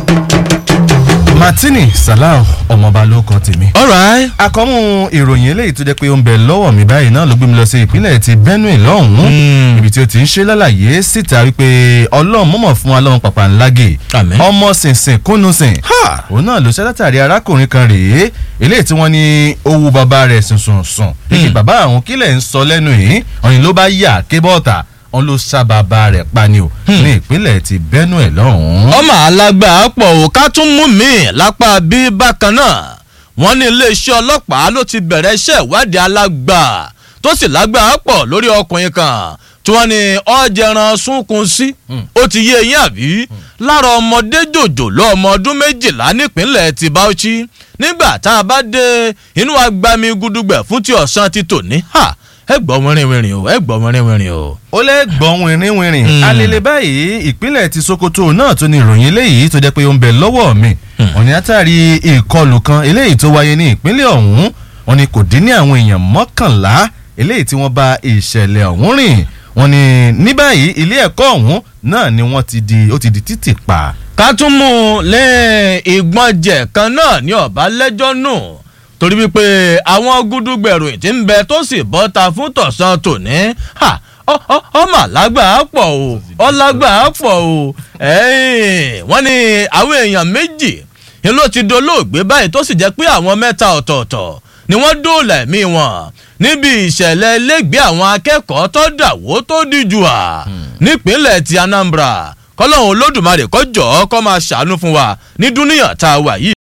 martini salau ọmọọba ló kọ tèmi. alright. akọ́mú ìròyìn eléyìí tó jẹ́ pé ó ń bẹ lọ́wọ́ mi báyìí náà ló gbé mi lọ sí ìpínlẹ̀ ti benue lọ́hùn-ún ibi tí ó ti ń ṣe lálàyé síta wípé ọlọ́run mọ̀mọ̀ fún wa lọ́run pàpà ńlágè Àmín. ọmọ sìnsìn kúnnùsìn Ha! òun náà ló ṣe látàrí arákùnrin kan rèé eléyìí tí wọ́n ní owó bàbá rẹ̀ sùnsùn sùn èyí bàbá àwọn kílẹ̀ ń sọ lẹ́nu yìí ọ̀yìn ló bá yà kébọ̀ọ̀tà wọn ló ṣá bàbá rẹ̀ pa ni o ní ìpínlẹ̀ ti benue lọ́hùn-ún. ọmọ alágbà pọ̀ ò ká tún mú mi lápá bí bákan náà wọ́n ní iléeṣẹ́ ọlọ́pàá ló ti bẹ̀rẹ̀ iṣẹ́ ìwádìí alágbà tó sì lágbà pọ̀ lórí ọkùnrin kan tí wọ́n ní ọ̀jẹ̀ran súnkun sí ó ti yé eyín àbí lára ọmọdé jòjòló ọmọ ọdún méjìlá nípínlẹ̀ ti bauchi nígbà tá a bá dé inú agbami gudugbẹ̀ fún ti ọ̀sán ti tòní ha ẹ gbọ́ wẹ́rìnwẹ́rìn o ẹ gbọ́ wẹ́rìnwẹ́rìn o. ó lẹ́gbọ̀n wìnrìnwìnrìn Mm. alele báyìí ìpínlẹ̀ ti sokoto náà tó ní ìròyìn eléyìí tó jẹ́ pé ó ń bẹ lọ́wọ́ mi òní látàrí ìkọlù kan eléyìí tó wáyé ní ìpínlẹ̀ ọ̀hún wọn ni kò dín ní àwọn èèyàn mọ́kànlá eléyìí tí wọ́n bá ìṣẹ̀lẹ̀ ọ̀hún rìn wọn ni ní báyìí ilé ẹ̀kọ́ ọ̀hún náà ni wọ́n ti di ó ti di títì pa. ká tún mú un lé ìgbọ́njẹ̀ kan náà ní ọ̀bá lẹ́jọ́ nù torí wípé àwọn gúdúgbẹ̀rù tí ń bẹ tó sì bọ́ta fún tọ̀sán tòní ha, ọ- ọ- ọmọ alágbà á pọ̀ o ọlágbà á pọ̀ o ẹ̀yìn, wọ́n ní àwọn èèyàn méjì ni ló ti dolóògbé báyìí tó sì jẹ́ pé àwọn mẹ́ta ọ̀tọ̀ọ̀tọ̀ ni wọ́n dóòlà ẹ̀mí wọn níbi ìṣẹ̀lẹ̀ lẹ́gbẹ̀ẹ́ àwọn akẹ́kọ̀ọ́ tó dàwó tó díjú à nípínlẹ̀ ti anambra kọ́lọ́hún olódùmarè kọjọ́ kọ́ máa ṣàánú fún wa ní dúníyàn tá a wà yìí.